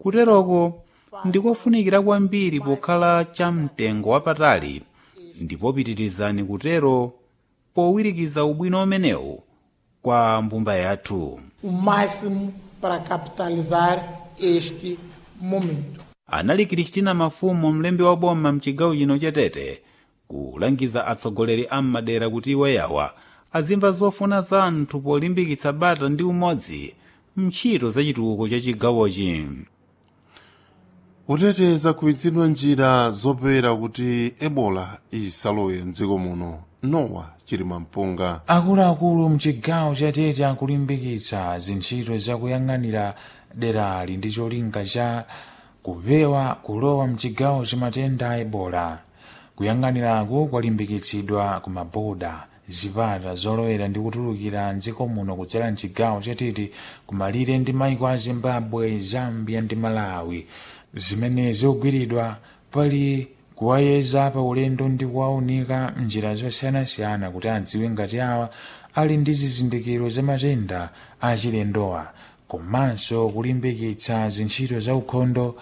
kuteroko ndikofunikira kwambiri pokhala chamtengo wapatali ndipo pitirizani kutero powirikiza ubwino umenewu kwa mbumba yathu o máximo para capitalizar este momento. anali kristina mafumu mlembi wa boma mchigawo chino chatete kulangiza atsogoleri a m'madera kuti iwo yawa azimva zofuna za anthu polimbikitsa bata ndi umodzi mntchito za chitukuko cha chigawochi kuteteza kuidzidwa njira zopewera kuti ebola isalowe mdziko muno nowa chilima mpunga akuluakulu mchigawo chatete akulimbikitsa zintchito zakuyang'anira derali ndi cholinga cha kupewa kulowa mchigawo cha matenda a ebola kuyang'aniraku kwalimbikitsidwa ku maboda zipata zolowera ndi kutulukira mdziko muno kudzera mchigawo chatete kumalire ndi maiko a zimbabwe zambia ndi malawi zimene zikugwiridwa pali kuwayeza pa ulendo ndi kuwaunika mnjira zosiyanasiyana kuti adziwe ngati awa ali ndi zizindikiro za matenda achilendowa komanso kulimbikitsa zintchito za ukhondo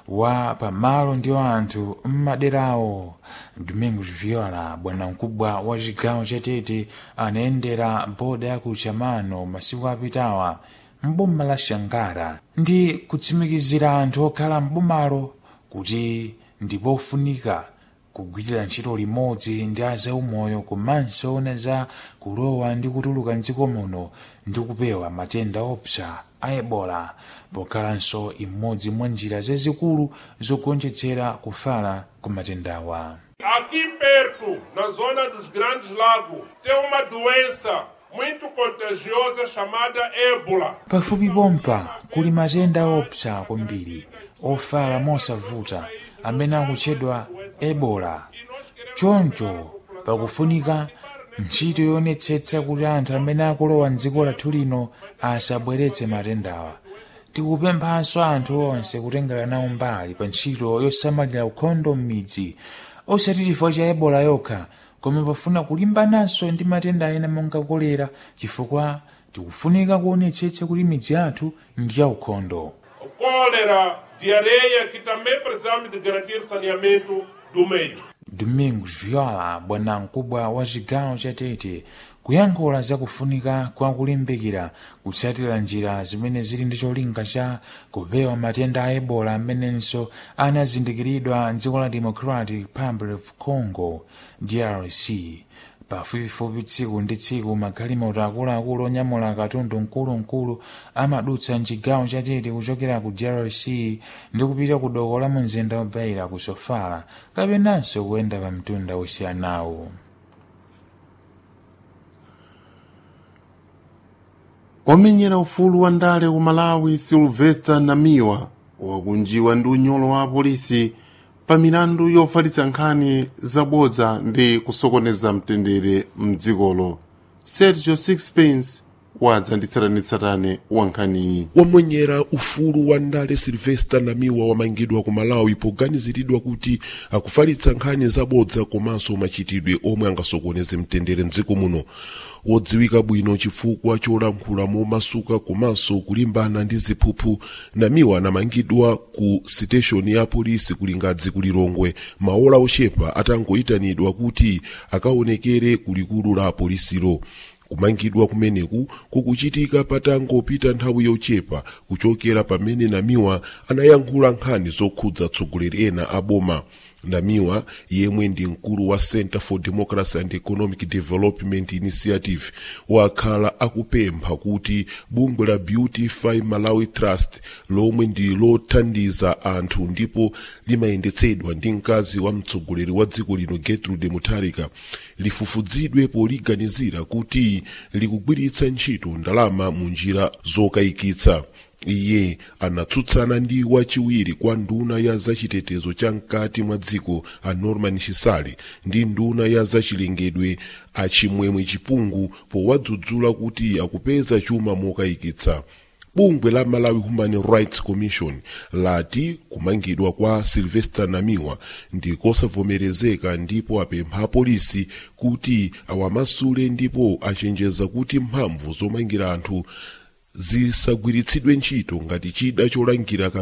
wa pamalo ndi anthu mmaderawo domingos viola bwanamkubwa wa chigawo chatete anayendera boda ya kuchamano masiku apitawa mboma la shangara ndi kutsimikizira anthu okhala mbomalo kuti ndipofunika kugwirira ntchito limodzi ndi azaumoyo komanso ona za kulowa ndi kutuluka mdziko muno ndi kupewa matenda opsa a ebola pokhalanso imodzi mwa njira zazikulu zogonjetsera kufala ku matendawa Aqui perto, na zona dos Grandes Lagos, tem uma doença muito contagiosa chamada ébola. pafupi pompa kuli matenda opsa kwambiri ofala mosavuta amene akutchedwa ebola choncho pakufunika ntchito yonetsetsa kuti anthu amene akulowa mdziko lathu lino asabweretse matendawa tikupemphanso anthu onse kutengera nawo mbali pa ntchito yosamalira ukhondo m'midzi osati chifukwa cha ebola yokha koma pafuna kulimbananso ndi matenda ena monga kolera chifukwa tikufunika kuonetsetsa kuti midzi yathu ndi ya ukhondo Cólera, diarreia, que também precisamos de garantir saneamento do meio. domingos viola bwanamkubwa wa chigawo chatete kuyankhula zakufunika kwa kulimbikira kutsatira njira zimene zili ndi cholinga cha kupewa matenda a ebola amenenso anazindikiridwa mdziko la democratic republic of congo drc pafupifupi tsiku ndi tsiku magalimoto akuluakulu onyamula katundu mkulumkulu amadutsa mchigawo chatete kuchokera ku drc ndi kupita ku doko la mumzinda obayira ku sofala kapenanso kuyenda pa mtunda osiyanawo omenyera ufulu wa ndale ku malawi silvester namiwa wakunjiwa ndi unyolo wa apolisi pa milandu yofalitsa nkhani zabodza ndi kusokoneza mtendere mdzikolo sergio sixpence wadza ndi tsatanetsatane wa nkhaniyi wamwenyera ufulu wa ndale silvester namiwa wamangidwa ku malawi poganiziridwa kuti akufalitsa nkhani zabodza komanso machitidwe omwe angasokoneze mtendere mdziko muno wodziwika bwino chifukwa cholankhula momasuka komanso kulimbana ndi ziphuphu namiwa anamangidwa ku siteshoni ya polisi kulingadzi kulilongwe maola ochepa atangoyitanidwa kuti akaonekere kulikulu la polisilo kumangidwa kumeneku kukuchitika patangopita nthawi yochepa kuchokera pamene namiwa anayankhula nkhani zokhudza atsogoleri ena a boma namiwa yemwe ndi mkulu wa center for democracy and economic development initiative wakhala akupempha kuti bungwe la beautify malawi trust lomwe ndi lothandiza anthu ndipo limayendetsedwa ndi mkazi wa mtsogoleri wa dziko lino gertrude mutharika lifufuzidwe poliganizira kuti likugwiritsa ntchito ndalama mu njira zokayikitsa iye anatsutsana ndi wachiwiri kwa nduna ya zachitetezo cha mkati mwa dziko a norman chisale ndi nduna ya zachilengedwe a chimwemwe chipungu powadzudzula kuti akupeza chuma mokayikitsa bungwe la malawi human rights commission lati kumangidwa kwa sylvester namiwa ndi kosavomerezeka ndipo apempha apolisi kuti awamasule ndipo achenjeza kuti mphamvu zomangira anthu zisagwiritsidwe ntchito ngati chida cholangira